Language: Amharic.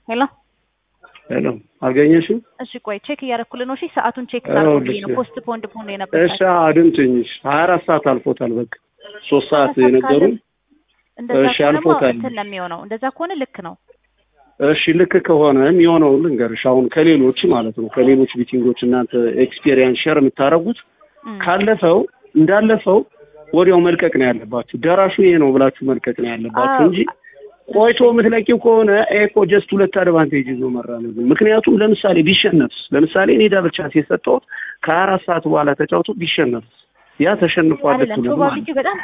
ሄሎ ሄሎ አገኘሽው? እሺ ቆይ ቼክ እያደረኩልህ ነው። እሺ ሰዓቱን ቼክ አዎ፣ ታደርጉልኝ ነው። ልክ ፖስት ፖንድ ፖንድ የነበር እሺ አድምጪኝ። ሀያ አራት ሰዓት አልፎታል። በቃ ሶስት ሰዓት የነገሩን እንደዛ እሺ፣ ከሆነማ አልፎታል። እንትን ነው የሚሆነው። እንደዛ ከሆነ ልክ ነው። እሺ ልክ ከሆነ የሚሆነው ልንገርሽ። አሁን ከሌሎች ማለት ነው ከሌሎች ሚቲንጎች እናንተ ኤክስፔሪየንስ ሼር የምታደርጉት እም፣ ካለፈው እንዳለፈው ወዲያው መልቀቅ ነው ያለባችሁ። ደራሹ ይሄ ነው ብላችሁ መልቀቅ ነው ያለባችሁ አዎ። እንጂ ቆይቶ የምትለቂው ከሆነ ኤኮ ጀስት ሁለት አድቫንቴጅ ይዞ መራመድ ነው። ምክንያቱም ለምሳሌ ቢሸነፍስ፣ ለምሳሌ እኔ ዳብል ቻንስ የሰጠሁት ከሀያ አራት ሰዓት በኋላ ተጫውቶ ቢሸነፍስ ያ ተሸንፏል አይደለም ልትሉ ማለት ነው። ፕሮባቢሊቲ በጣም